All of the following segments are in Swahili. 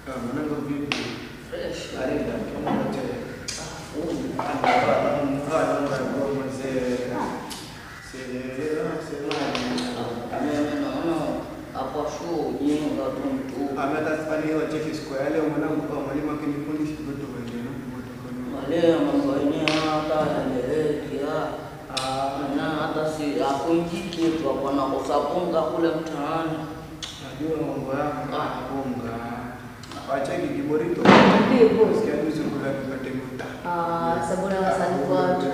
Mwanangu vipi? Fresh. Barida, kama wote. Mimi naona hapo shule ujinga tu mtu. Maleo mambo yenyewe hata yaeleweki ah. Na hata si hakuingi kitu hapo nakosa punga kule mtaani. Wacheki kiborito. Ndio, boss. Sikia juzi kula kipate muta. Ah, sabuni na sanifu watu.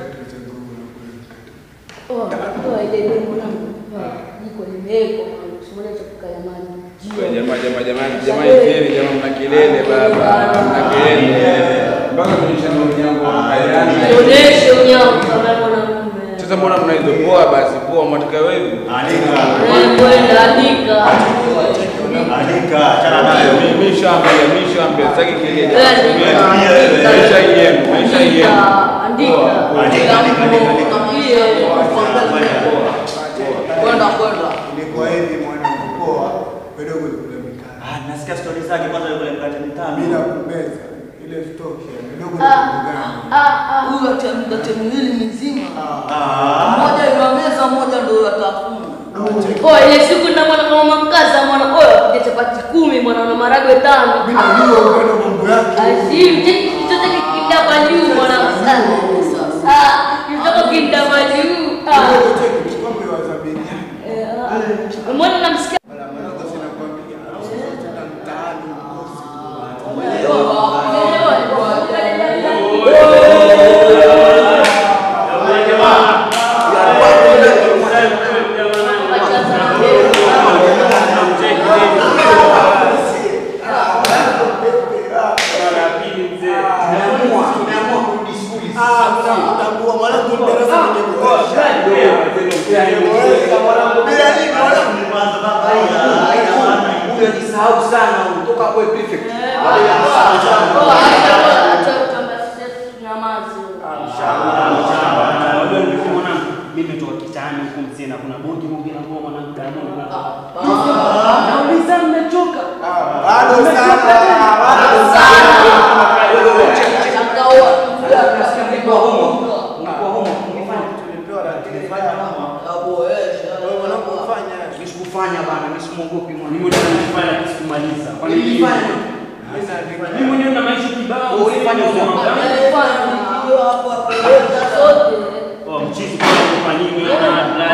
Oh. Oh, oh, ile ile mwanangu. Ah, Jiko limewekwa mwanangu. Simone cha kukaya maji. Jio. Jamaa jamaa jamani jamani jeni jamaa mna kelele baba mna kelele mpaka kunyesha ndio yangu hayani Onyeshe unyago kama mwanamume. sasa mbona mnaizo poa basi poa mwataka wewe Eh, kwenda andika. mimi mimi shambia mimi shambia sitaki kelele Eh, andika. maisha yenu maisha yenu Andika, Poa, andika. poa. Kwenda kwenda. Ilikuwa hivi mwanangu poa, kidogo kule mikate. nasikia stori zake kwanza yule mkate mitano. Bila kubeza ile stock ya kidogo Ah, kugana. ah, ah. Huyu atamkate miwili mizima. Ah. Mmoja iwameza, mmoja ndio atafuna. Oh, ile siku na mwana kama mkaza mwana oyo kuja chapati kumi mwana na maragwe tano. Mimi najua upendo mambo yake. Azim, cheki kitoto kikinda kwa juu mwana msana. Ah, kitoto kinda kwa juu. Ah. Kidogo cheki kikombe wa zabini. Eh, ah. Mbona namsikia Wala mwanangu sina kuambia. Sasa mtaani mkosi. Tambua mwanangu darasa nimekuosha. Bila nini mwanangu? Huyo ajisahau sana, kutoka kwa prefect. Unajua nilikuwa mwanangu, mimi toka kitani huko mzee kuna bonge bonge na ngoma mwanangu Diamond. Nauliza mmechoka? Bado sana. Bado sana. Nasikia mlikuwa homo. Mlikuwa homo. Mlifanya Tulipewa lakini fanya mama. Wewe mwanangu ufanya. Nisikufanya bana, nisimwogopi mwana. Mimi mwenyewe nilifanya sikumaliza. Kwani Nilifanya. mimi mwenyewe na maisha kibao. Ulifanya sio uzoefu. Oh, mchizi kwa nini na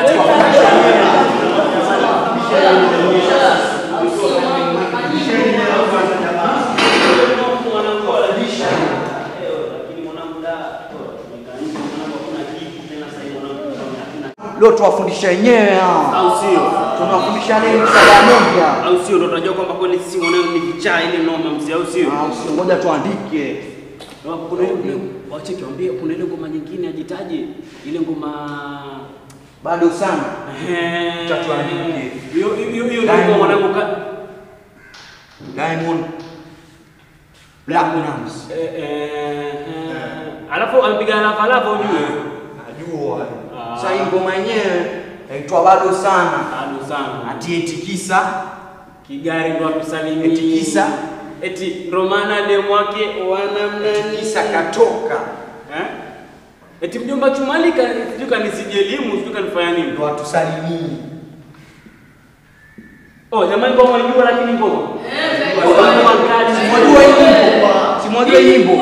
Leo tuwafundisha wenyewe hao. au sio? Tunawafundisha nini msala moja? Au sio? Ndio tunajua kwamba kweli sisi mwanao ni vichaa ile noma mzee, au sio? Ah, sio ngoja tuandike. Kuna ile wacheki waambie kuna ile ngoma nyingine ajitaje ile ngoma Bado sana. eh Tatuandike. hiyo hiyo hiyo ndio ngoma mwanangu ka Diamond Platinums. eh, eh, eh, alafu amepiga lava lava ujue. Najua. Ah. Sasa hii ngoma yenyewe inaitwa bado sana. Bado sana. Ati etikisa Kigari ndo atusalimie. Eti kisa? Eti Romana demu wake wanamna etikisa katoka. Eh? Eti mjomba Chumalika sijui kanisije elimu sijui kanifanya nini. Ndo atusalimii. Oh, jamani ngoma unajua lakini ngoma. Simwajua hii nyimbo. Simwajua hii nyimbo.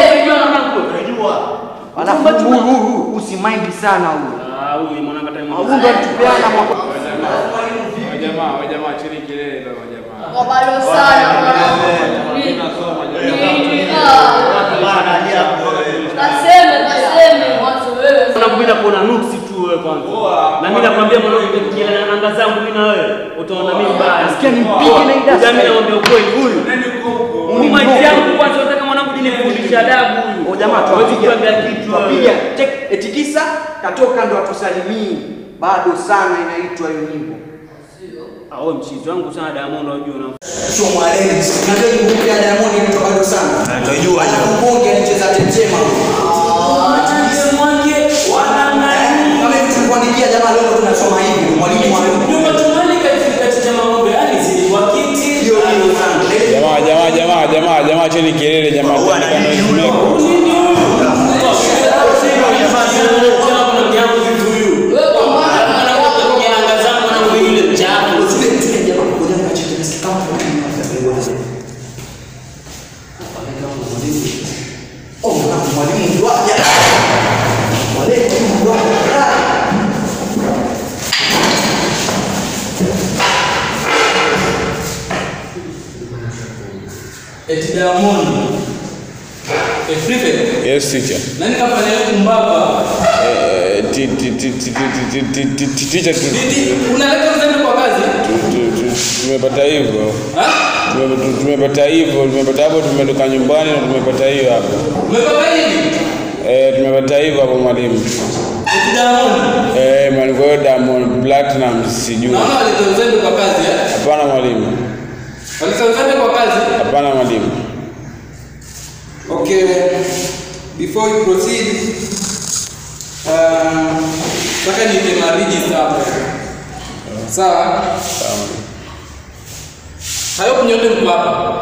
Alafu huyu huyu usimaindi sana huyu. Ah, huyu mwanangu hata Huyu ndo alitupeana mwaka wajamaa wajamaa chini kelele baba wajamaa Wabalo sana mwanangu. Mimi nasoma Nini? jamaa Ah. Kaseme, kaseme. Mwanzo wewe. Mwanangu mimi nakuona nuksi tu wewe kwanza. Na mimi nakwambia mwanangu nikienda na nanga zangu mimi na wewe utaona mimi mbaya. Nasikia nimpige na hii dasta. Jamii nakwambia ukweli huyu. Huyu maiti yangu kwanza unataka mwanangu dinifundisha adabu huyu. O jamaa Hawezi tuwapiga kuambia kitu. tuwapiga check etikisa katoka ndo atusalimii. Bado sana inaitwa hiyo nyimbo. Ah, wewe mchizi wangu sana Diamond unajua na Sio mwaleni. Unajua hii ngoma ya Diamond inaitwa bado sana. Tunajua hiyo. Mbonge anacheza tetema. Kama hivi tulikuandikia jamaa leo ndo tunasoma hivi mwalimu wa hiyo hiyo hiyo sana. Jamaa, jamaa, jamaa, jamaa, jamaa, cheni kelele jamaa, tandika noise maker. Eti Diamond. Eh, prefect. Yes, teacher. Nani kafanya hiyo kumbaba? Eh, ti- ti- ti- ti- ti- ti- ti- ti- ti- teacher, tu- Didi, unaleta uzembe kwa kazi? tu- tu- tu- tumepata hivyo Ha? Tume- tu- tumepata hivyo tumepata hapo tumetoka nyumbani na tumepata hiyo hapo Umepata hivi? eh, tumepata hivyo hapo mwalimu Eti Diamond. eh, mwalimu kwa hiyo Diamond Platinum sijui Naona waleta uzembe kwa kazi eh? hapana mwalimu Waleta uzembe kwa kazi? hapana mwalimu Okay, before we proceed, uh, nataka niite ma register hapo. Sawa? Hayo nyote mko hapa.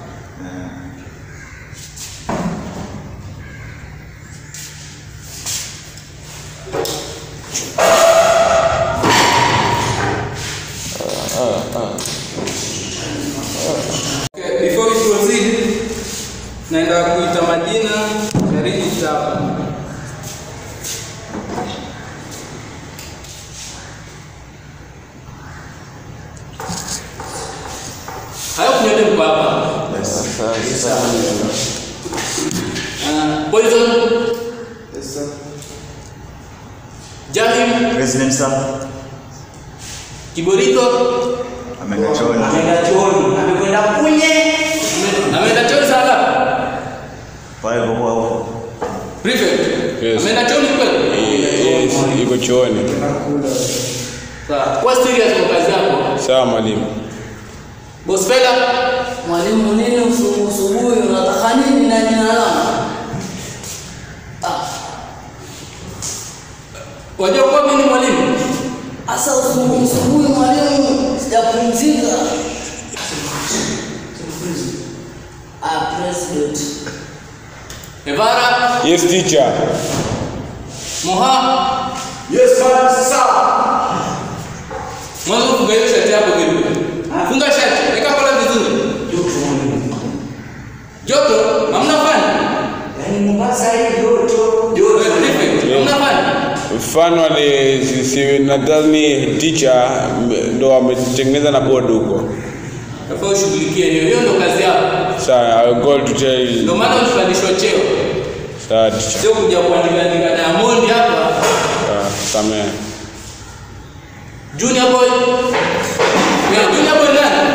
Okay, before we proceed, naenda kuita majina ya register hapa. Hayo kunyote mko hapa. Uh, Poison. Jahim, President sir, Kiborito, ameenda chooni. Ameenda chooni, amekwenda kunye. ameenda chooni saa ngapi? Pale kwa kwa huko. Prefect. Yes. Ameenda chooni kweli? yes, iko chooni Sawa. Kwa serious kwa kazi yako. sawa mwalimu Boss Fela, Mwalimu, nini usubuhi usubuhi unataka nini na jina langu? wajua kuwa mimi ni mwalimu? Asa usubuhi usubuhi mwalimu, sijapumzika. Ah, president. Evara, yes teacher Moha, Yes, madam, sir. mwanzo funga hiyo shati yako vipi? Funga shati, weka kola vizuri. Joto, hamna fani? Yaani Mombasa hii joto. Wewe prefect, hamna fani? mfano ali si- si- nadhani teacher m- ndo ametengeneza na board huko Nafaa ushughulikie hiyo, hiyo ndo kazi yako. sawa I will go to tell Ndio maana ulipandishwa cheo. sawa teacher Sio kuja kuandika andika Diamond hapa. sawa samehe Junior boy. Ya junior boy nani?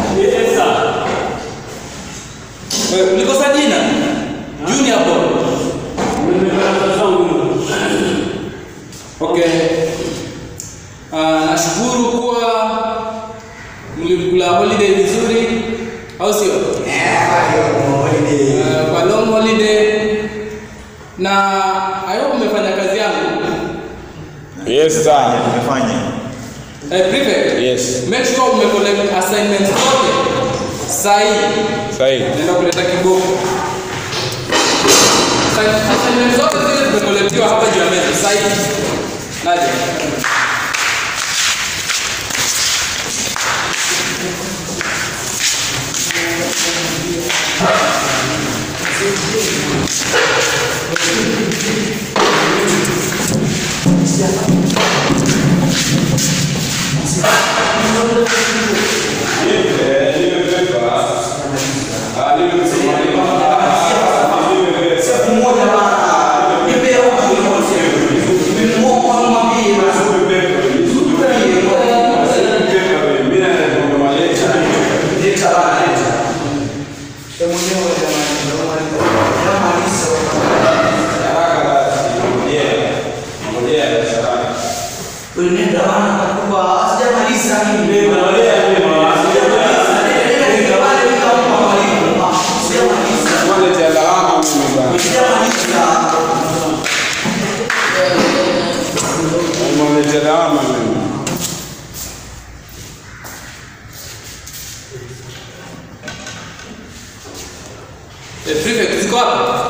Wewe ulikosa jina? Junior boy. Okay. Uh, nashukuru kuwa mlikula holiday vizuri au sio? Uh, kwa long holiday na I hope umefanya kazi yangu. yes sir Tumefanya. Eh, prefect. yes Make sure umecollect assignments zote sahi. sahi Naenda kuleta kiboko. Assign- Assignments zote zile zimekolektiwa hapa juu ya meza sahi. Naje. Unaenda bana kwa sijamaliza mimi. Eh, prefect ziko hapa?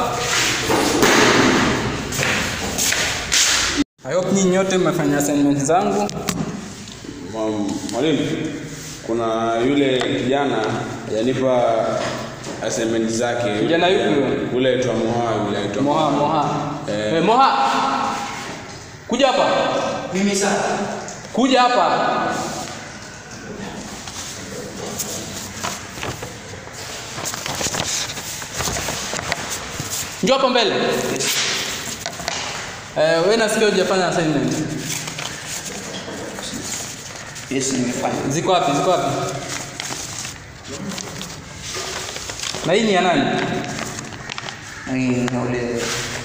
I hope nyinyi nyote mmefanya assignment zangu. Mwa- Mwalimu, kuna yule kijana yanipa assignment zake. Kijana yupi huyo? Ule aitwa Moha, yule aitwa Moha, Moha. Eh. Eh, Moha. Kuja hapa. Mimi sasa. Kuja hapa. Njoo hapa mbele. Eh, wewe nasikia hujafanya assignment. Yes, nimefanya. Ziko wapi? Ziko wapi? Na hii ni ya nani? Hii na ule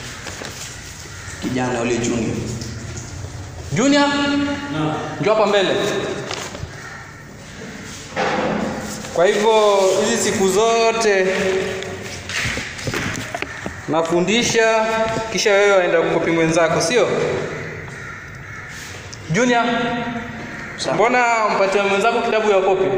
kijana ule junior. Junior? Njoo hapa mbele. Kwa hivyo hizi siku zote nafundisha kisha wewe waenda kukopi mwenzako, sio? Junior, mbona mpatia mwenzako kitabu ya kopi?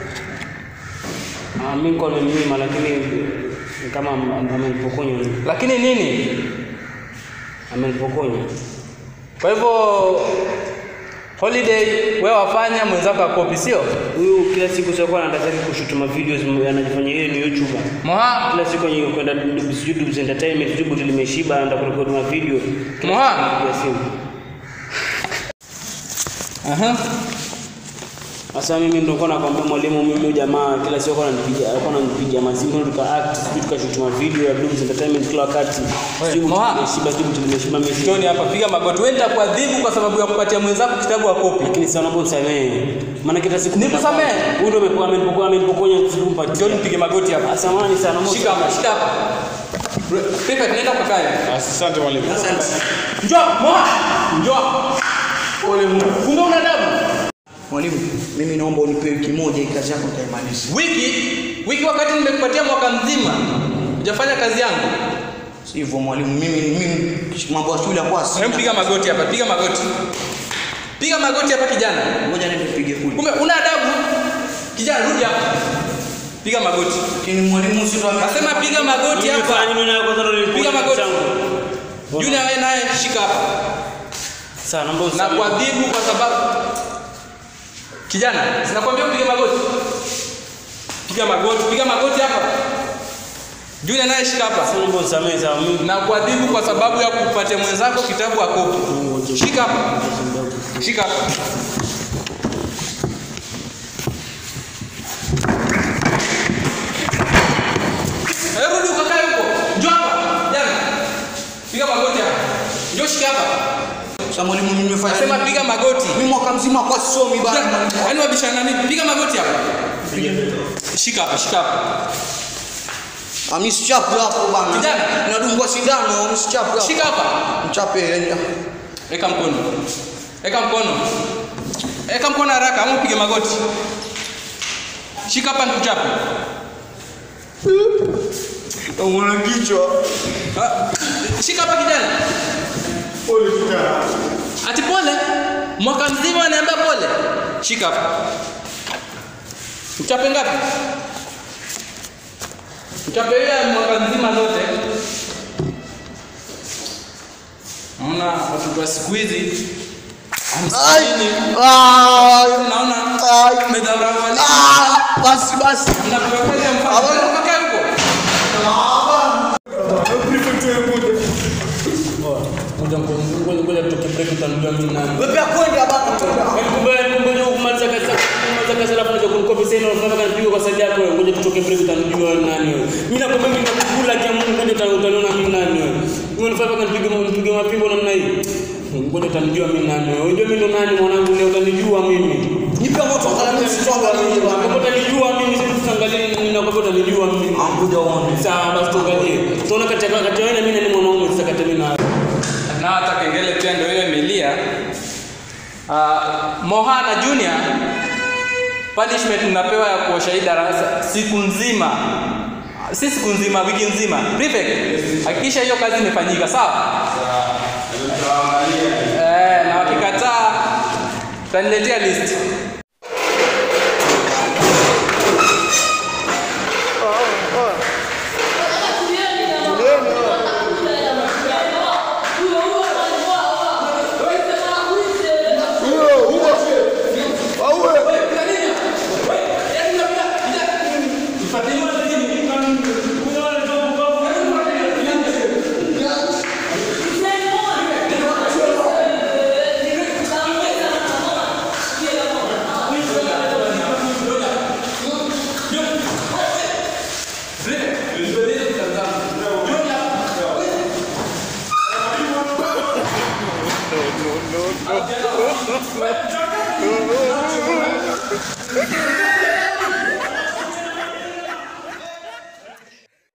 Ah, mimi niko nimenyima lakini ni kama am- am- amenipokonya. Lakini nini? Amenipokonya. Kwa hivyo holiday wewe wafanya mwenzako akopi, sio? Huyu kila siku sio kwa anataka kushoot ma videos m- anajifanya yeye ni YouTuber. Moha, Kila siku yeye kwenda YouTube entertainment YouTube limeshiba anaenda kurekodi ma video. Kila Moha. siku anapiga simu. aha. Sasa mimi ndio nilikuwa nakwambia mwalimu, mimi huyu jamaa kila siku alikuwa ananipigia alikuwa ananipigia mazimu tuka act sijui tukashoot ma video ya Dubs Entertainment kila wakati. Sijui Moha. limeshiba YouTube limeshiba mimi. Njoni hapa, piga magoti. Wewe nitakuadhibu kwa sababu ya kupatia mwenzako kitabu ya kopi. Lakini sasa naomba unisamehe. Maana kila siku Nikusamehe? Huyu ndio amepokoa amenipokoa amenipokonya kumpatia. Njoni mpige magoti hapa. Samahani sana. naomba Shika hapa, shika hapa. Pepe, tunaenda kukaa. Asante mwalimu. Njoo, Moha. Njoo. Ole Mungu. Kumbe una adabu. Mwalimu, mimi naomba unipe wiki moja hii kazi yako nitaimaliza. Wiki, wiki wakati nimekupatia mwaka mzima. Hujafanya kazi yangu. Sivyo mwalimu, mimi mimi mambo ya shule kwa si. Hebu piga magoti hapa, piga magoti. Piga magoti hapa kijana. Ngoja niende nipige kule. Kumbe una adabu. Kijana rudi hapa. Piga magoti. Lakini mwalimu si ndo Nasema piga magoti hapa. Fanya nini nayo kwanza ndio Piga magoti. Junior wewe naye shika hapa. Sana naomba Na usamehe. kuadhibu kwa sababu kijana, sinakwambia upige magoti. Piga magoti, piga magoti hapa. Junior naye shika hapa. Sasa naomba usamehe sawa mimi. Na kuadhibu kwa sababu ya kupatia mwenzako kitabu ya kopi. Shika hapa. Shika hapa. Eh, rudi ukakae huko. Njoo hapa. Jana. Piga magoti hapa. Njoo shika hapa. Sasa mwalimu mimi nimefanya. Nasema nini? piga magoti. Mimi mwaka mzima kwa sisomi bana. mwalimu. Yaani wabishana nini? Piga magoti hapa. Shika hapa, shika hapa. Ah, mimi sichapu hapo bana. Kijana. Nadungwa sindano, mimi sichapu hapo. Shika hapa. Mchape enda. Weka mkono. Weka mkono. Weka mkono haraka ama upige magoti. Shika hapa nikuchape. Unaona kichwa. Ah, Shika hapa kijana. Pole kijana. Ati pole? Mwaka mzima anaambia pole. Shika hapa. Mchape ngapi? Mchape ile mwaka mzima zote. Naona watoto wa siku hizi hamsini. Ah, Naona Ai. medharau walimu. ah, basi basi. Mnapewa kazi ya mfano. Habari. Kakae huko. Ngoja ngoja ngoja tutoke break utanulia mimi nani. Wewe pia kwenda bana kwenda. Kumbe kumbe kumaliza kazi kumaliza kazi alafu naja kunikopi sasa unafanya kazi pigo kwa side yako wewe. Ngoja tutoke break utanijua wewe ni nani wewe. Mimi nakwambia mimi nakukula kia Mungu ngoja uta- utaniona mimi nani wewe. Wewe unafanya kazi pigo mpige mapimbo namna hii. Ngoja utanijua mimi nani wewe. Unajua mimi ndo nani mwanangu leo utanijua mimi. Nipe moto angalau mimi sitonga mimi Kama bana. utanijua mimi sisi tuangalie nini na kwa utanijua mimi. Ngoja uone. Sawa basi tuangalie. Tuone kati ya kati ya wewe na mimi nani mwanaume sasa kati ya mimi na wewe. na hata kengele pia ndio hiyo imelia. Uh, Moha na Junior punishment mnapewa ya kuosha hii darasa siku nzima, si siku nzima, wiki nzima. Prefect, hakikisha hiyo kazi imefanyika, sawa? Eh, na wakikataa utaniletea list. no, no.